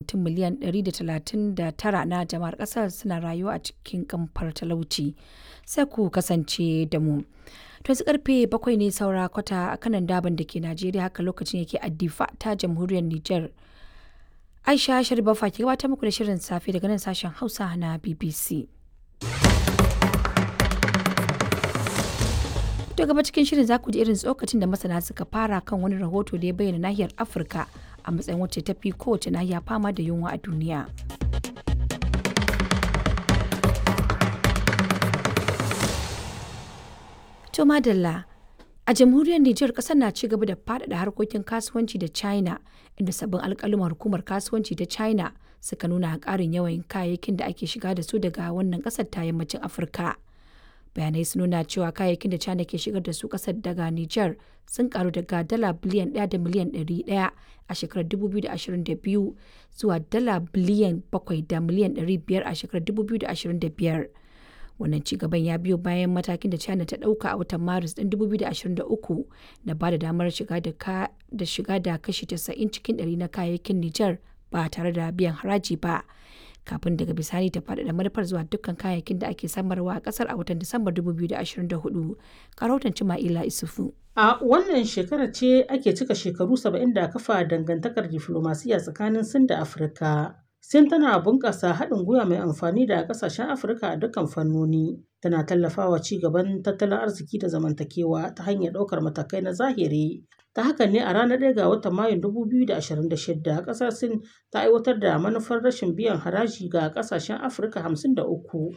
mutum miliyan 139 na jama'ar ƙasar suna rayuwa a cikin kamfar talauci. Sai ku kasance da mu. To yanzu karfe bakwai ne saura kwata a kanan daban da ke Najeriya haka lokacin yake addifa ta jamhuriyar Nijar. Aisha Sharifa ke gabatar muku da shirin safe daga nan sashen Hausa na BBC. To gaba cikin shirin za ku ji irin tsokacin da masana suka fara kan wani rahoto da ya bayyana nahiyar Afirka a matsayin wacce ta fi kowace nahiya fama da yunwa a duniya. To madalla a jamhuriyar Nijar kasar na ci gaba da faɗaɗa harkokin kasuwanci da China inda sabbin alƙaluman hukumar kasuwanci ta China suka nuna ƙarin yawan kayayyakin da ake shiga da su daga wannan ƙasar ta yammacin Afirka. Bayanai sun nuna cewa kayayyakin da China ke shigar da su ƙasar daga Nijar sun karu daga dala biliyan 1 da miliyan 100 a shekarar 2022 zuwa dala biliyan 7 da miliyan 500 a shekarar 2025. wannan cigaban ya biyo bayan matakin da china ta dauka a watan maris ɗin 2023 da ba da damar shiga da shiga da kashi 90 cikin 100 na kayayyakin niger ba tare da biyan haraji ba kafin daga bisani ta faɗaɗa manufar zuwa dukkan kayayyakin da ake samarwa a ƙasar a watan disambar 2024 karautan cima'ila isufu A wannan shekara ce ake cika shekaru 70 da kafa dangantakar diflomasiya tsakanin Sin da Afirka. Sin tana bunƙasa haɗin gwiwa mai amfani da ƙasashen Afirka a dukkan fannoni. Tana tallafawa ci gaban tattalin arziki da zamantakewa ta hanyar ɗaukar matakai na zahiri. Ta haka ne a ranar 1 ga watan Mayun 2026 ƙasar Sin ta aiwatar da manufar rashin biyan haraji ga ƙasashen Afirka 53